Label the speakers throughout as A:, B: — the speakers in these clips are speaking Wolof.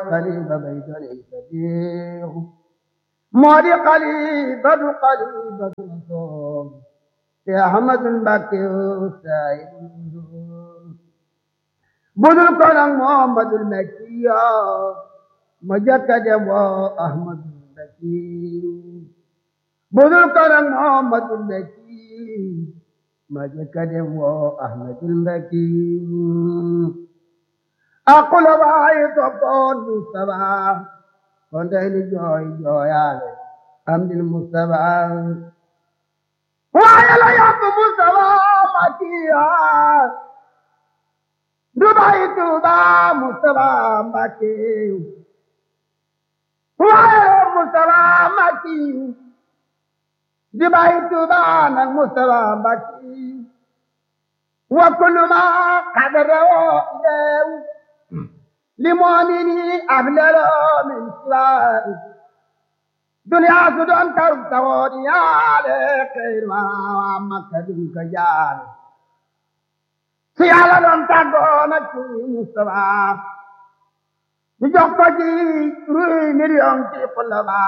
A: xalifa bay doonay sadiq moo di xalifatu xalifatu rasul te ahmadul mbàkke saayid budul ko nag muhammadul makkiya ma jëkka dem woo ahmadul mbakki budul ko nag muhammadul mbakki ma jëkka dem woo ahmadul mbakki aqula waayi toppoon Mustafa kon tey ni jooy jooyaale am dil Mustafa waaye la yóbbu Mustafa Makiya du bàyyi Tuuba Mustafa Mbàkke waaye Mustafa Mbàkke du bàyyi Tuuba nag Mustafa Mbàkke wa kullu ma qadarahu leew لمؤمني أبلل من سواه دنيا سدون كرب تغوني على خير ما مكة دنك جال سيالا دون تغونا كي مصطفى نجوكو جي روي مليون كي قلبا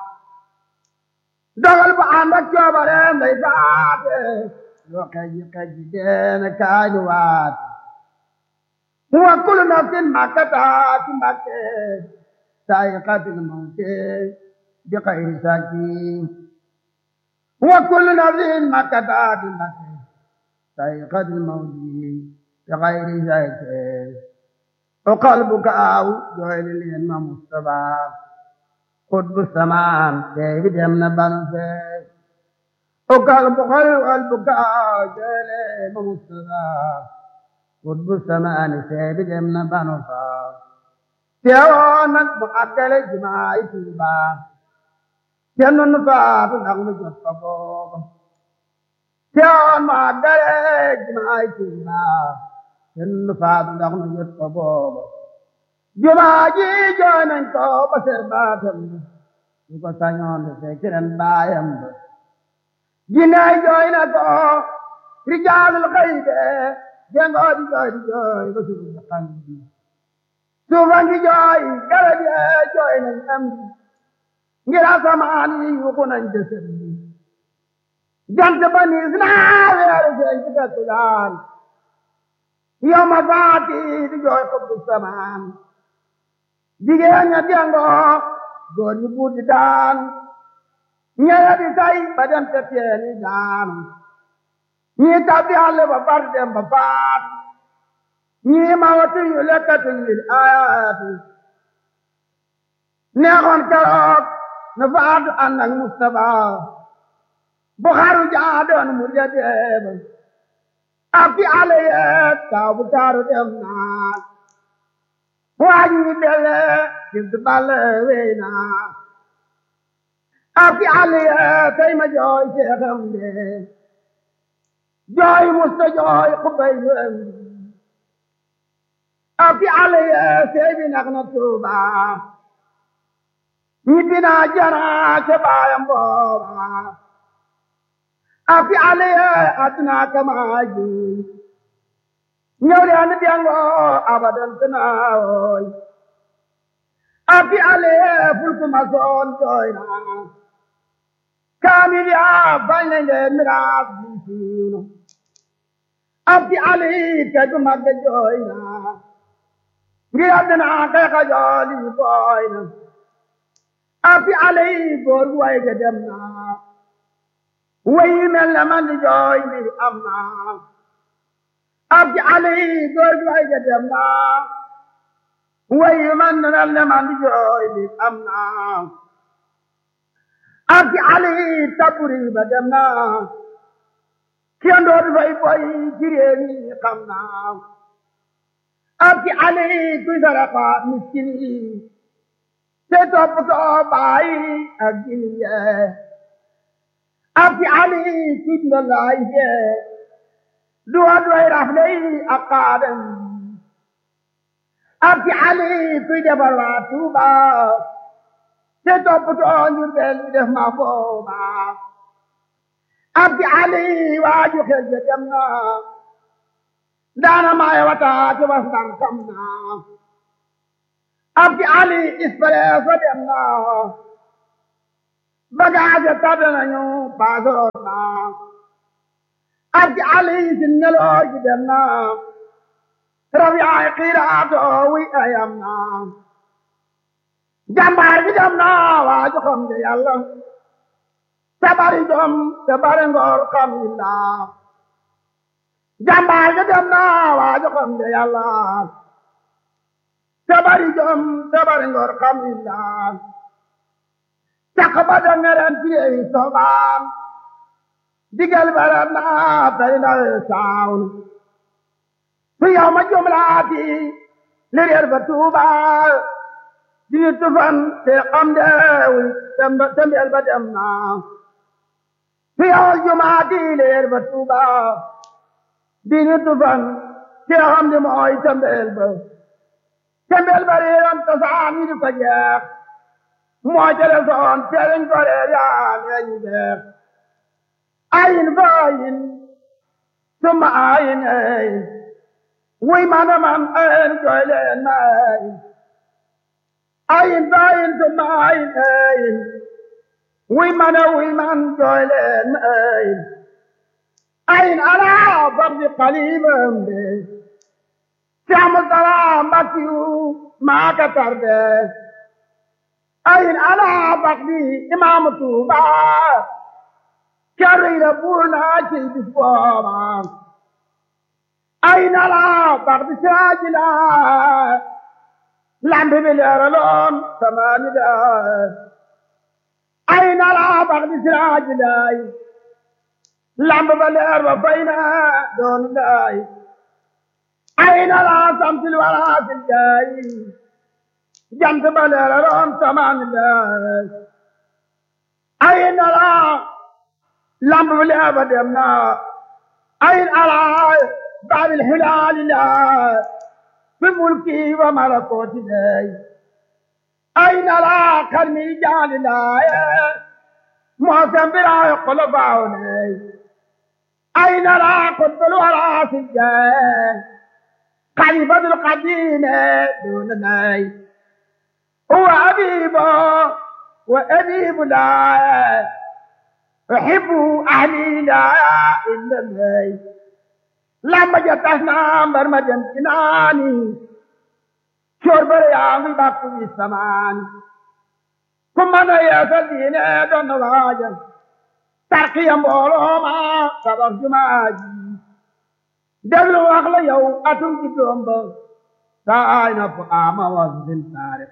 A: dogal bu ànd ak coobareem day faate loo kaji kaji deena kaani waate wa kullu nafsin ma kasabat mbakke saa'iqatul mawti bi xayri saki wa kullu nafsin ma kasabat mbakke saa'iqatul mawti bi xayri saki o qalbuka aw jooyli leen ma Mustafa xutbu samaan deebi dem na banu fee o qalbu qalbuka aw jooyli ma Mustafa xutbu samaani seebi dem na banu faa teewoon nag mu àggale jumaay Tuuba kenn nu faatu ndax nu jot fa booba teewoon mu àggale jumaay Tuuba kenn nu faatu ndax nu jot fa booba jumaa ji jooy nañ ko ba ser baatam ba su ko sañoon de fekk ren baayam ba jinnaay jooy na ko rijaalul xaybe jengoo di jooy di jooy ba suuf si xam bi suufa ngi jooy garab yi jooy nañ am bi ngir asamaan yi yuuxu nañ jësër bi jant ba niis naa weeru feeñ ci fekk daan yow ma faati di jooy xubbu samaan jigéen ña jengoo góor ñi buur di daan ñeya di tay ba dem te teeni daan ñii tabbi àll ba far dem ba faat ñii ma watuñu lekkatuñ lil ayaati neexoon keroog na faatu ànd ak Mustafa bu xaru jaadoon mu ja deeba ak fi àll yeet taw bu taaru dem naa waaj ñi dele jib du balle wey naa ak fi àll yeet tey ma jooy seexam dee jooy musta jooy xubay lu am afi ale ye seebi nak na tuuba ñibbi naa jana ca baayam booba afi ale ye aduna kamaaji ñëw leen biyango abadan tanaawoy afi ale ye fulku masoon jooy naa kaamil yaa bañ nañ leen miraas bi siiwno abdi ali te du magga jooy na ngir àddina kay ka jooli booy na abdi ali góor gu way ga dem na way mel na man di jooy mbir am na abdi ali góor gu way ga dem na way man mel na man di jooy mbir am na abdi ali taburi ba dem na kenn dootu fay boy ci réew mi xam naa abdi ali kuy sarafa miskin yi te toppatoo baay ak jini yee abdi ali kuy ndalaay yee duwa duway rafle yi ak xaadam abdi ali kuy defar waa Tuuba te toppatoo njur bel mi def ma booba abdi ali waaju xel ja dem na daana maay wata ci was ndar kam na ab ci ali express dem na bagage tab nañu paasoroon na ab ci ali sin ngeloo ji dem na rabi ay xiiraato wi ayam na jàmbaar gi dem na waa joxam de yàlla te bari jom te bari ngor xam illa jàmbaar gi dem na waa joxam de yàlla te bari jom te bari ngor xam illa caq ba da ngeren piyeyi sogaan digal bara na tey ndaw saawn fi yow ma jumlaati li réer ba tuuba dini tufan te xam deewul tembeel ba dem na fi yow jumaati li réer ba tuuba dini tufan te xam di mooy tembeel ba tembeel ba réeroon tasaan yi di ko jeex moo jële soon teeliñ ko reer yaa leeñu jeex ayin fa ayin summa ayin ayin wuy man a man ayin jooy leen ma ayin ayin fa ayin summa ayin ayin wuy man a wuy man jooy leen ma ayin ayin ala fardi qalibam de Saamu salaam bakkiyu maa ka tarde ayin ala bakdi imaamu Tuuba kari la buuna ci bis booba ayin ala bakdi siraaji la lambi bi leeraloon samaani da ayin ala bakdi siraaji laay lambi ba leer ba fayna doon laay ayin ala samsil wala sil jaay jant ba leeraloon samaan laay ayin ala lamb bi leer ba dem na ayin ala baabil hilaali laay fi mulki wa malakooti laay ayin ala karmi jaali laay moosam biraayo kolo baaw laay ayin ala kutbul wala sil jaay خليفة القديم دون ناي هو أبيب وأبيب لا أحب أهلي لا إلا ناي لما جتنا مرمجا كناني شرب رياضي باقي السمان ثم أنا يا سيدنا دون واجا ترقيا مولوما سبب جماجي déglu wax la yow atum ci doom ba saay na fu ama was din taarix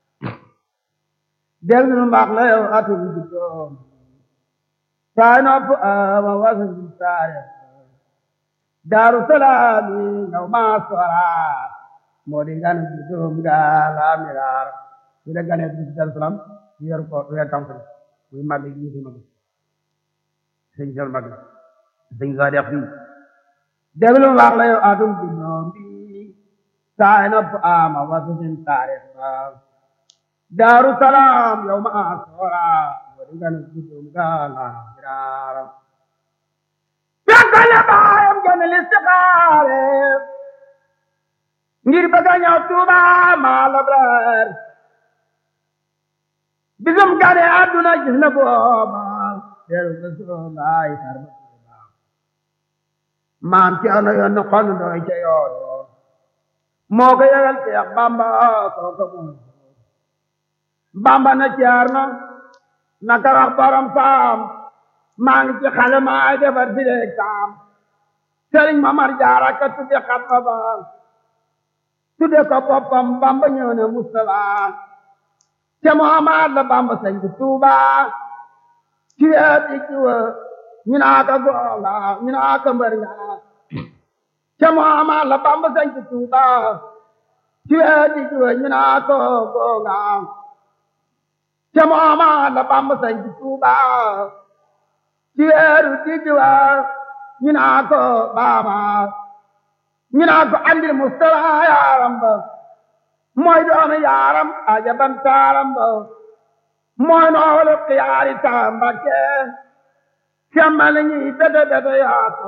A: déglu wax la yow atum ci doom saay na fu ama was din taarix daaru salaami yow maa sora moo di gane ci doom ga la miraar ci la gane ci daaru salaam weer ko weer tam ko muy mag yi ci mag sëñ sel mag sëñ ga def fii déglu wax la yow atum ci ñoom bi saay na fu ama wasu sin taarix ba daaru salaam yow ma soora moo di gane ci doom ga la miraar fekkale baayam gane listixaare ngir bëgg a ñëw Tuuba maa labrar bisum gane àdduna gis na booba teru ko soobaay sarba Tuuba maam ci ano yoon na xon doy ca yooro moo ko yëgal Seex Bamba kooka moom Bamba na ceer na naka wax borom saam maa ngi ci xale maa defar si leeg saam sëriñ Mamar Jaara ka tudde xatma ba tudde ko boppam Bamba ñëw na Mustafa te Muhammad la Bamba sañ ci Tuuba ci weeti ci wa ñu naa ko gonga ñu naa ko mbër nga te Muhammad la Bamba sañ ci Tuuba ci weeti ci wa ñu naa ko gonga te Muhammad la Bamba sañ ci Tuuba ci weeru digg wa ñu naa ko baaba ñu naa ko andil Mustafa yaaram ba mooy doomi yaaram ajaban taaram ba mooy noolu xiyaari taambake semmal ñi bete bete yaata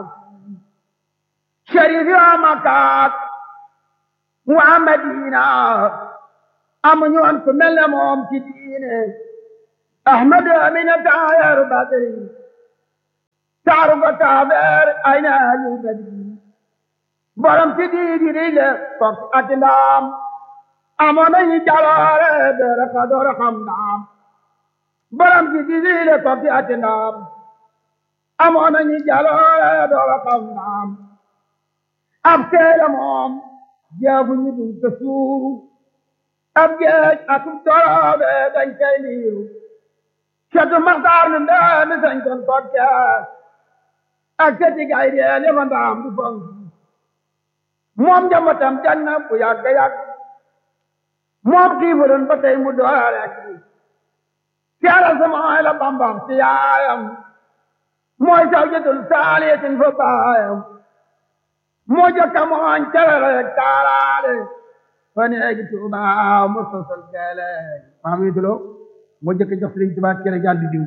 A: sharif yoo makaat waa Madina amuñu woon ku mel ne moom ci diine ahmadu amina taayaru badri taaru ko taabeer ay na alu badri borom ci diidi rile fok ati ndaam amoon nañu jaloore doora ka doora xam ndaam borom ci diidi rile fok ati ndaam amoon nañu jaloore doora xam ndaam ab teele moom jeefu ñu duñ ko suuru ab geej akub doroobe dañ koy liiru cetu maxtaar nu ndeemi sañ kon kokke ak ceti gay dee lefa ndaam du fonk moom njambatam janna bu yàgg yàgg moom xiifuloon ba tey mu doole ak seera samay la bambam ci yaayam mooy saw jëtul saaliyatin fa baayam moo jëkka mooñ cerere taaraale fa neegi tuuba mu sosol geele maam yi tulo moo jëkka jox sëriñ tuba cere jàddu diw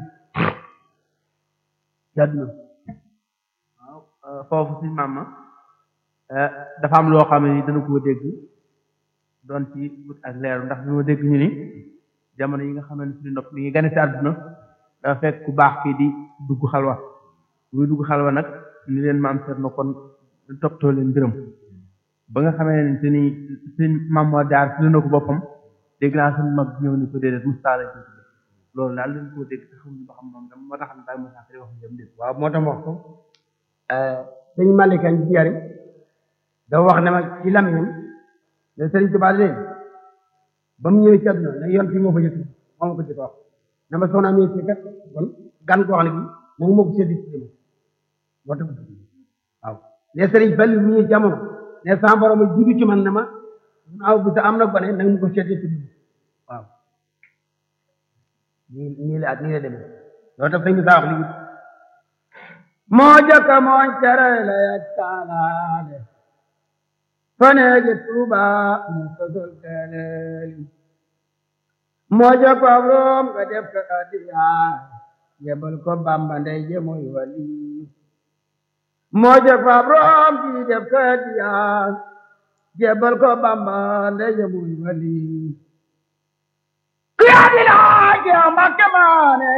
A: jàddu na
B: waaw foofu si maam ma dafa am loo xam ne dana koo dégg doon ci wut ak leeru ndax dañoo dégg ñu ni jamono yi nga xam ne suñu nopp mi ngi gane si àdduna dafa fekk ku baax kii di dugg xalwa muy dugg xalwa nag ni leen maam seet na kon toppatoo leen mbiram ba nga xamee ne te ni suñ maam moo jaar si na ko boppam dégg naa suñu mag ñëw ni ko déedéet Moustapha lañ ko tudde loolu daal dañ koo dégg te xamuñu ba xam moom dama moo tax daal Moussa Kari wax jëm dégg
A: waaw moo tax wax ko sëñ Malika Njari da wax ne ma ci lamiñam ne Sëriñ Tuubaa leen ba mu ñëwee ci àdduna ne yoon fii moo fa jëkk moo ma ko jëkk wax ne ma soxna amee ci kat kon gan koo xam ne bi nanga moo ko seddi ci dama moo tax waaw ne sëriñ Fallu bu ñuy jamono ne sama borom a jiitu ci man ne ma naaw bu sa am na gone nanga ma ko seddi ci dama waaw nii nii la nii la demee loolu tax sëñ bi saa wax lii moo jëkk mooñ cere la yak taalaale faneegi tuuba mu sosol teeleeli moo jëkk ab room nga def ko adiya yebal ko bamba ndey je muy wali moo jëkk ab room ji def ko adiya yebal ko bamba ndey je muy wali kiyaa di laaj yow mbakke maane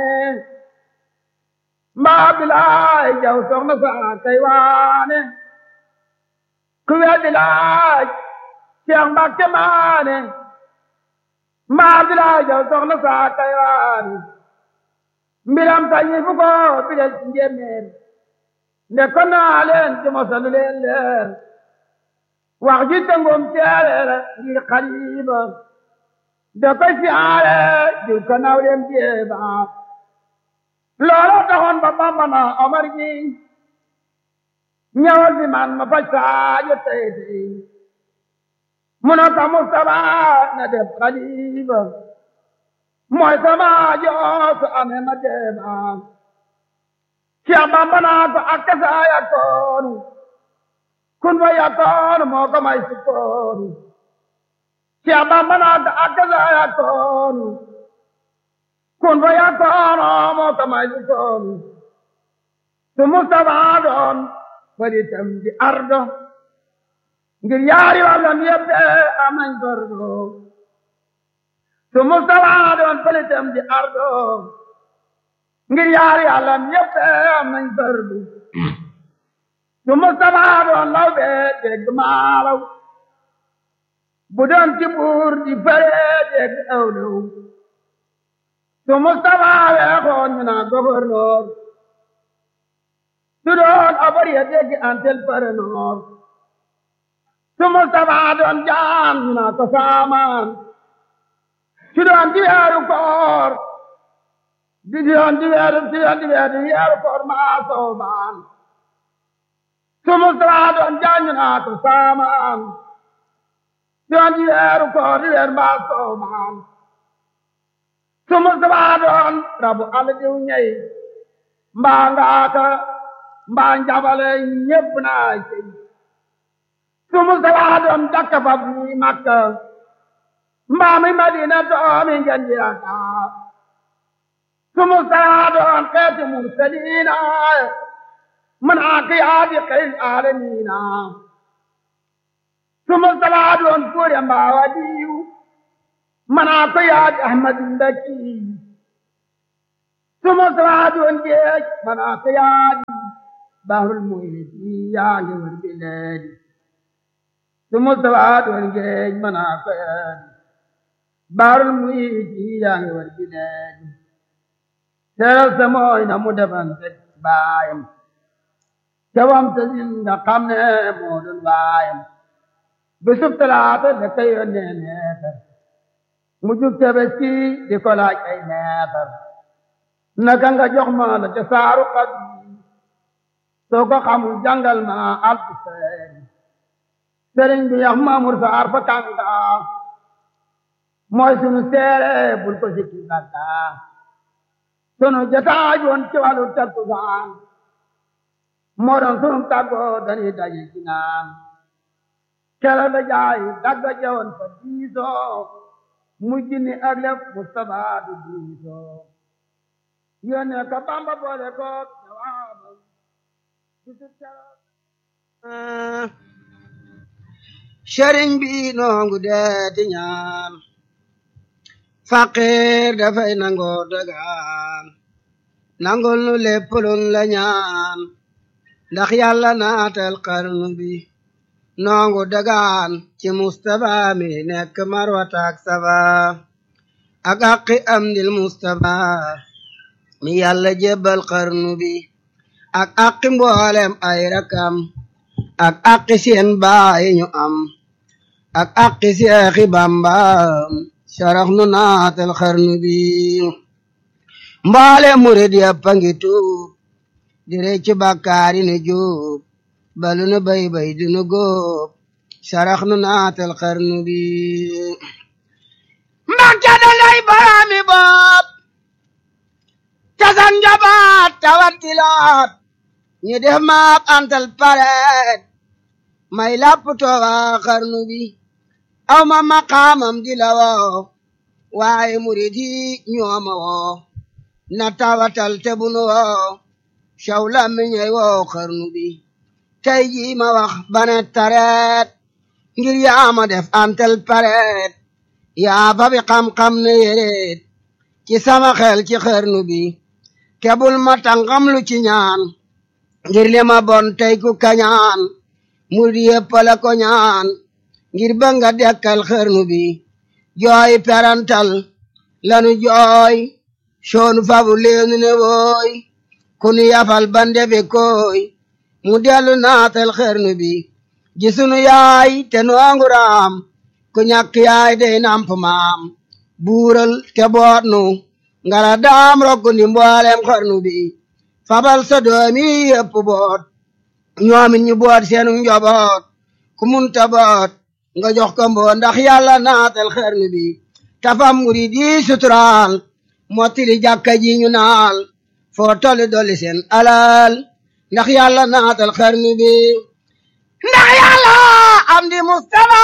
A: mbaa bilaay jaw soxna saa kay waane ku weddi laaj Seex Mbàkke maane mbaa bilaay jaw soxna saa kay waane mbiram sañi fu ko bidal ci njéeméer nde ko naa leen ci mosalu leen leer wax ji tëngoom teereere ngir xaliba da koy siyaare diw ko naw leen jéeba loola taxoon ba Bamba na Omar gi ñëwal fi man ma faj saajo tey tey mu ne ko Mustafa na def xalifa mooy sama joosu amee ma deeba Cheikh Bamba naa ko ak kasa yakkoonu kun fa yakkoonu moo ko may sukkoonu Cheikh Bamba naa ko ak kasa yakkoonu kun fa yakkoonu moo ko may sukkoonu su Mustafa doon faritam di ardo ngir yaari wàllam yëpp am nañ fardo su Mustafa doon faritam di ardo ngir yaari wàllam yëpp am nañ fardo su Mustafa doon law bee dégg maalaw bu doon ci buur di fare dégg awlaw su Mustafa weexoon ñu naa gouverneur su doon abari ya dégg antel paranoor su Mustafa doon jaam ñu naa ko saamaan su doon di weeru koor di doon di weeru di doon di weeru di weeru koor maa soobaan su Mustafa doon jaam ñu naa ko saamaan doon di weeru koor di weeru maa soobaan su Mustafa doon rabu al diw ñey mbaa ngaaka mbaa njabale ñépp naa cey su Mustafa doon jakka fab ni Makka mbaa mi Madina doomi ngeen di Dakar su Mustafa doon xeeti mursaliina man aqiyaadi xeyl aalamiina su Mustafa doon kuure mbaa wadiyu manaa ko yaaj ahmadu mbakki suma sawaadi woon géej manaa ko yaaj bahrul muhiti yaa ngi wër bi leedi suma sawaadi woon géej manaa ko yaaj bahrul muhiti yaa ngi wër bi leedi teral sa mooy na mu defante baayam cawam sa sin nga xam ne moo doon baayam bisub talaata la ko yónnee neetar mu jug tabaski di ko laaj ay neetar naka nga jox ma la ca saaru xat soo ko xamul jàngal ma alfu seeri sëriñ bi yax maamur saar fa kànga mooy sunu seere bul ko sikki sàkka sunu jataaj woon ci wàllu takkusaan moo doon sunu tàggoo dañuy daje ci naan kela la jaay dagga jawoon fa diisoo mujj ni ak lépp Mustafa du diisoo yónnee ko Bamba boole ko jawaabam bisub keroog
C: sëriñ bi noongu deeti ñaan faqir dafay nangoo dagaan nangul nu lépp luñ la ñaan ndax yàlla naatal xarnu bi noongu dagaan ci Mustafa mi nekk marwata ak safa ak aqi am dil Mustafa mi yàlla jébbal xarnu bi ak aqi mboolem ay rakam ak aqi seen baay ñu am ak aqi seexi Bamba sarax nu naatal xarnu bi mboolem murid yëpp a ngi tuub di reccu bàkkaari nu juub balu nu bay bay du nu góob sarax nu naatal xarnu bi Mbàkke da lay baraami bopp tasan njabaat tawat tilaat ñu def maap antal pareet may lapp tooga xarnu bi aw ma maqaamam di la woo waaye murid yi ñooma woo na tawatal te bu nu woo caw la mi ñey woo xarnu bi tey jii ma wax bane tareet ngir yaa ma def antal pareet yaa ba bi xam-xam ne yéreet ci sama xel ci xarnu bi kebul ma tàngam lu ci ñaan ngir li ma bon tey ku kañaan murid yépp la ko ñaan ngir ba nga dekkal xarnu bi jooy perantal lanu jooy soonu fabu leenu ne wooy kunu yafal bande be koy mu dellu naatal xarnu bi gisunu yaay te noongu raam ku ñàkk yaay day namp maam buural te boot nu ngara daam rokku ndi mboolem xarnu bi fabal sa doomi yépp boot ñoomin ñu boot seenu njoboot ku munta boot nga jox ko mboo ndax yàlla naatal xarnu bi tafam murid yi suturaal mottili jàkka ji ñu naal foo tolli dolli seen alal ndax yàlla naatal xarnu bi ndax yàlla am di Mustafa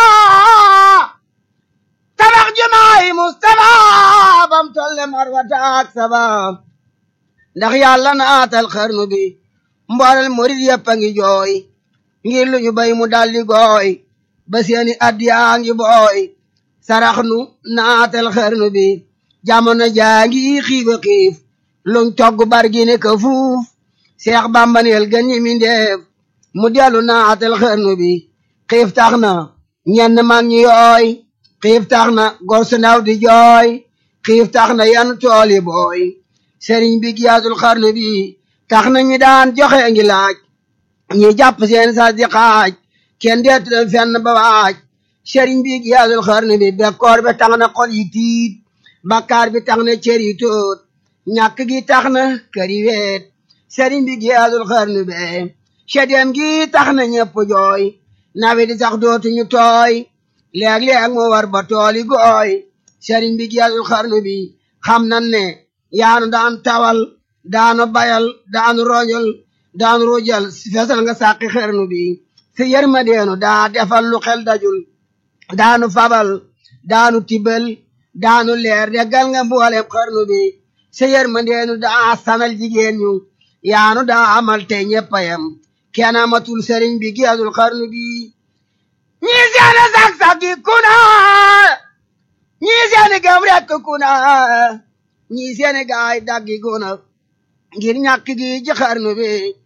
C: tabax jumaay Mustafa bam tolle marwata ak saba ndax yàlla naatal xarnu bi mboolel murid yëpp a ngi jooy ngir lu ñu bay mu daldi gooy ba seeni addiyaa ngi booy sarax nu naatal xarnu bi jamono jaa ngi xiiba xiif luñ togg bargi ne ka fuuf seex bambaneel gën ñi mi ndeef mu dellu naatal xarnu bi xiif tax na ñenn mag ñi yooy xiif tax na gor su ndaw di jooy xiif tax na yan tool yi booy sëriñ bi giyaatul xarnu bi tax na ñi daan joxe ngi laaj ñi jàpp seen sas di xaaj kenn deetu leen fenn ba waaj sëriñ bi giyaatul xarnu bi bekkoor bi tax na xol yi tiit bakkaar bi tax na cër yi tóot ñàkk gi tax na kër yi weet sëriñ bi giyaatul xarnu be sedeem gi tax na ñëpp jooy nawe di sax dootuñu tooy léeg-léeg mu war ba tooli gooy sëriñ bi giyaatul xarnu bi xam nan ne yaanu daan tawal daanu bayal daanu rojal daanu rujal fesal nga sàqi xarnu bi si yërmandeenu daa defal lu xel dajul daanu fabal daanu tibal daanu leer deggal nga mboolem xarnu bi si yërmandeenu daa sanal jigéen ñu yaanu daa amal tey ñeppayam kenn amatul sëriñ bi giyaatul xarnu bi ñi seena sak-sak yi kuna ñii seeni gam rekk ku na ñii seeni gaay daggi guna ngir ñàkk gi ci xarnu bi